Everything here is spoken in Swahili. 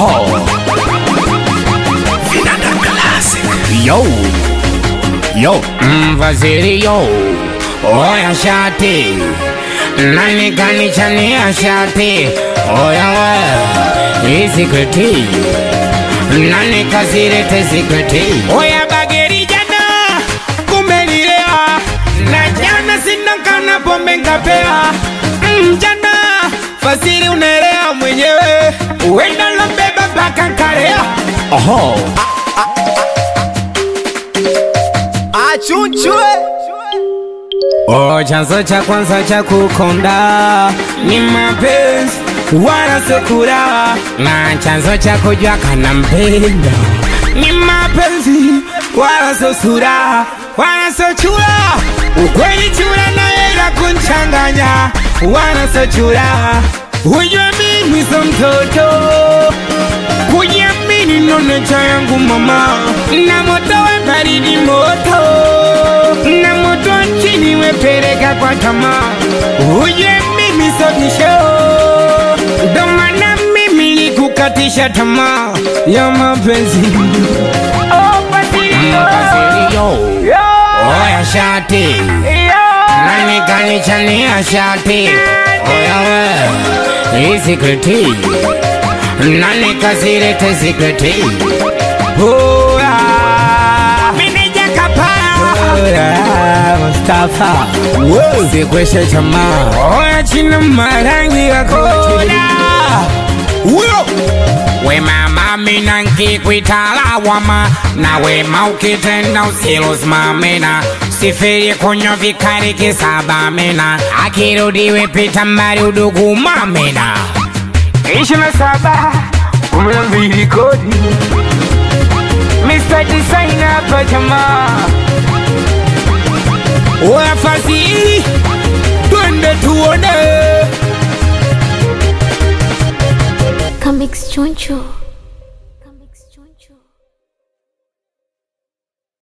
Oho. Yo. Yo. Mfasiri yo. Oya shati. Nani kanichania shati. Oya we. Hii sikreti. Nani kasirete sikreti. Oya bageri jana. Kumelilewa. Na jana sina kana pombe nkapea. Mm, jana. Fasiri unaelewa mwenyewe. Uenda lobeba mpaka karea. Oho. achunchwe Oh, chanzo cha kwanza cha kukonda ni mapenzi wala sokura, na chanzo cha kujua kana mpenda ni mapenzi wala so sura wala so chura. Ukweli chura na ila kunchanganya wala so chura. Hujua mimi so mtoto kujiamini ndo necha yangu mama, na moto we baridi moto, na moto wa chini wepeleka kwa tamaa. Uje mimi sodisho, ndo maana mimi likukatisha tamaa ya mapenzi. Mpasirio, oya shati, nani kanichania shati, oya we, hii sikreti nani kasirete sikreti Hura Meneja kapara Hura Mustafa Sikweshe chama Oya china marangi ya koda Uyo We mama mina nkikwitala wama Na wema ukitenda usilosimamina Sifiri kunywa vikari kisaba mina Akirudi wepita mbali udugu mamina ishirini na saba kumi na mbili kodi Mr. Designer hapa jamaa Oya fasi twende tuone Comics Choncho.